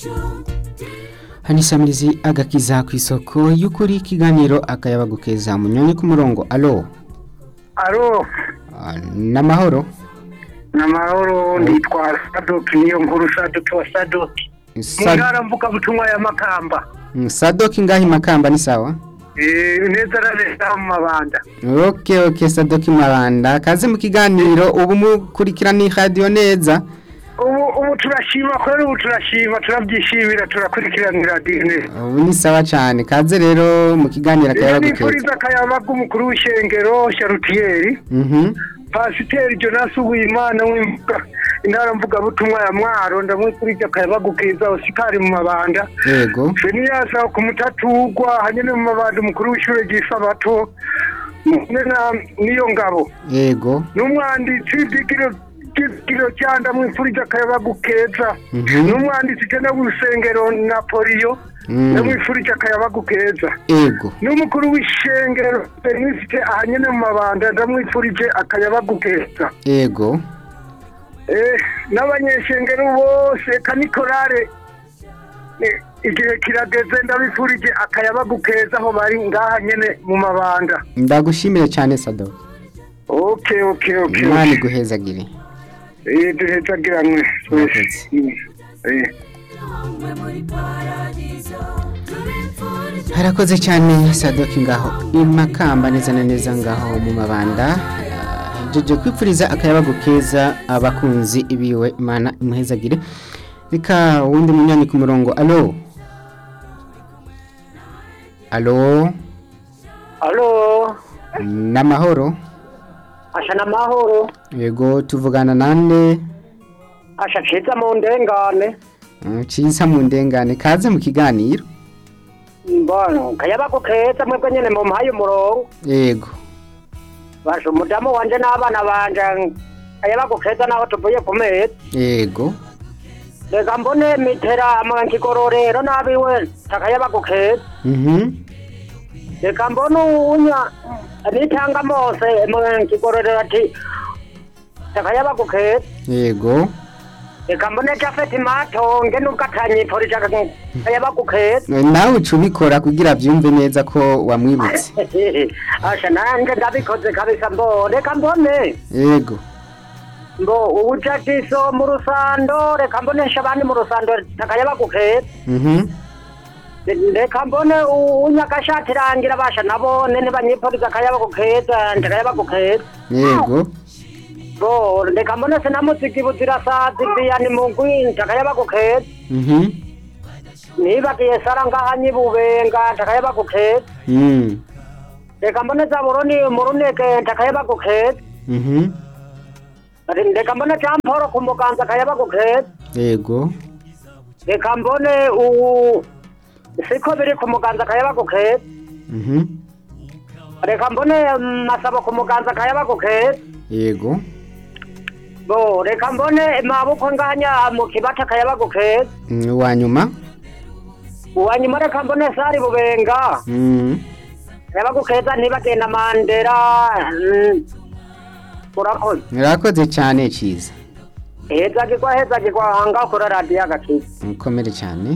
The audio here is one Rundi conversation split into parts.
hanisamirizi agakiza ku isoko y'ukuri ikiganiro akayabagukeza munyonyi ku murongo alo alo Ah, n'amahoro namahoro nditwa sadoki niyo nkuru sadoki wa sadoki mu Sa- ntara mvugabutumwa ya makamba Mm, sadoki ngahi makamba ni sawa Eh, neza na neza mu mabanda ok ok sadoki maranda kaze mu kiganiro ubu mukurikirana radio neza ubu ubu turashima kubera ubu turashima turabyishimira turakurikiranira dine ubu ni sawa cyane kaze rero mu kiganiro iyo akayabagukeza nifuriza akayabaga umukuru w'ishengero sharutiyeri mhm pasiteri jonas uwimana w'imbuga intara mvugabutumwa ya mwaro ndamwifurije akayabaga keza osikari mu mabanda yego Feniyasa ku mutatugwa hanyene mu mabanda umukuru w'ishure ry'isabato mune na niyo ngabo yego n'umwanditsi w'igiro igiro cyanda mwifurije akayabagu keza Mhm. n'umwanditsi tena w'urusengero napoliyo Mm. ndamwifurije akayabagu keza yego n'umukuru w'ishengero fenisite ahanyene mu mabanda ndamwifurije akayabagu keza yego Eh, n'abanyeshengero bose kanikorare eh, igihe kirageze ndabifurije akayabagu keza aho bari ngaha nyene mu mabanda ndagushimire cyane sadoki okay okay okay imana iguhezagire eh duhezagiranwe Murakoze. eh harakoze cyane sadoki ngaho imakamba neza na neza ngaho mu mabanda jeje kwipfuriza akayabagu keza abakunzi biwe imana imuhezagire reka wundi munyanya ku murongo alo alo Alo n'amahoro asha namahoro yego tuvugana nande asha ciza mu ndengane Mm, ciza mu ndengane kaze mu kiganiro mbona kayabagu keza mwebwe nyene mu mpaye umurongo yego basha umudamu wanje n'abana banje kayabagu keza naho tuvuye ku meza yego reka mbone mitera mu kigororero nabiwe takayabagu keza mhm reka mbone uwunya nitanga mose mu kigororero ati takayabagu keza yego reka mbone jafeti matonge nubwo atanyipfurije akayabagu keza nawe uca ubikora kugira byumve neza ko wamwibutse asha nanje ndabikoze kabisa mbo reka mbone yego mbo ubujajiso mu rusando reka mbonesha abandi mu rusando takayabagu keza mhm reka mbone unyagashati rangira basha nabone ntibanyipfuriza akayabagu keza ndakayabagu keza yego bo reka mbone sinamuzigi buzirasazi biyani mugwi ndakayabagu keza mhm nibagiye sara ngaha nyibubenga ndakayabagu keza mm reka mbone zaburoni muruneke ndakayabagu keza mhm reka mbone jamporo ku muganza akayabagu keza yego reka mbone ubu siko biri ku muganza akayabagu keza mhm reka mbone masabo ku muganza akayabagu keza yego bo reka mbone mabukwe nganya mu kibata akayabagu keza Mm, uwa nyuma uwanyuma reka mbone sari bubenga mm akayabagu keza ntibagenda mandera mm, urakoze murakoze cyane ciza hezagirwa hezagirwa hanga kuri radiyo agakiza mukomere cyane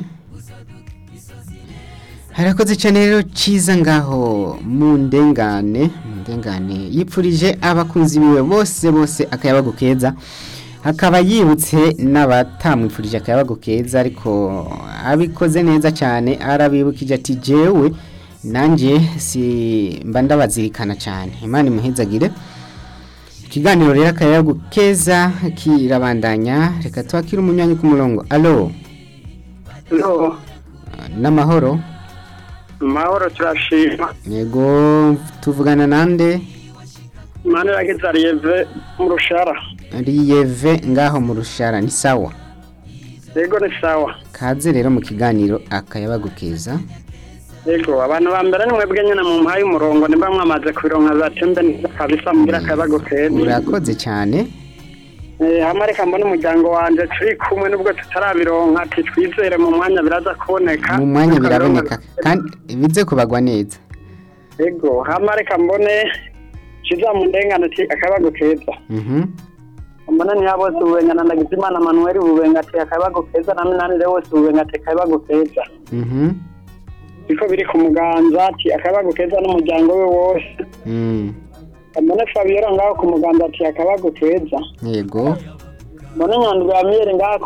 harakoze cyane rero ciza ngaho mu ndengane mu ndengane yipfurije abakunzi biwe bose bose akayabagu keza akaba yibutse n'abatamwifurije akayabagu keza ariko abikoze neza cyane arabibukije ati jewe nanjye si mba ndabazirikana cyane imana imuhezagire ikiganiro rero akayabagu keza kirabandanya reka twakire umunywanyi ku murongo alo no n'amahoro mahoro turashima yego tuvugana nande mani rageza riyeve mu rushara riyeve ngaho mu rushara ni sawa yego ni sawa kaze rero mu kiganiro akayabagu keza yego abantu ba mbere ni mwebwe nyine mu mpaye umurongo nimba mwamaze kubironka za tembe neza kabisa mugira akayabago keza urakoze cyane Eh, hama reka mbone umuryango wanje turi kumwe nubwo tutarabironka ati twizere mu mwanya biraza kuboneka mu mwanya biraboneka kandi bize kubagwa neza yego hama reka mbone kiza mu ndengane ati akayabago keza mhm mbona niya bose ububenga na ndagizimana manuel ububenga ati akayabagu keza na minanire wose ububenga ati akayabagu keza Mhm. biko biri ku muganza ati akayabagu keza n'umuryango we wose Mm. mbone fabiola ngaho ku muganza ati akayabagu keza Yego. mbone nyandwi ya miyeri ngaho